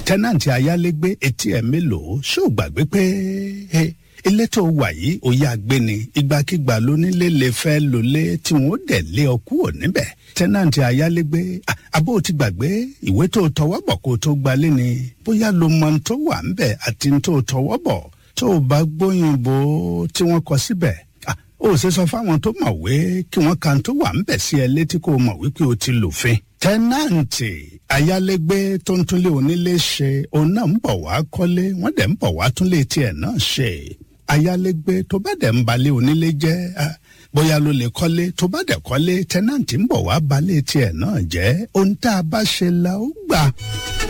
tẹ́nàntì ayálégbé etí ẹ̀ mélòó ṣó gbàgbé pé ilé tó wà yìí òye àgbéni ìgbàkigbà lónílé lè fẹ́ lólé tí wọ́n dẹ̀ lé ọ kúrò níbẹ̀ tẹ́nàntì ayálégbé abó ti gbàgbé ìwé tó tọwọ́ bọ̀ kó tó gbalé ni bóyá ló mọ ohun tó wà ńbẹ̀ àti ohun tó tọwọ́ bọ̀ tó o bá gbóyìnbó tí wọ́n kọ síbẹ̀ ó ṣe sọ fáwọn tó mọ̀wé kí wọ́n kan tó wà ńbẹ̀ sí ẹ létí kó o mọ̀ wípé o ti lòfin tẹ́nàǹtì ayálégbé tó ń túnlé onílé ṣe òun náà ń bọ̀ wá kọ́lé wọ́n dẹ̀ ń bọ̀ wá túnlé tiẹ̀ náà ṣe ayálégbé tó bá dẹ̀ ń balẹ̀ onílé jẹ́ bóyá ló lè kọ́lé tó bá dẹ̀ kọ́lé tẹ́nàǹtì ń bọ̀ wá balẹ̀ tiẹ̀ náà jẹ́ ohun tá a bá ṣe la ó gbà.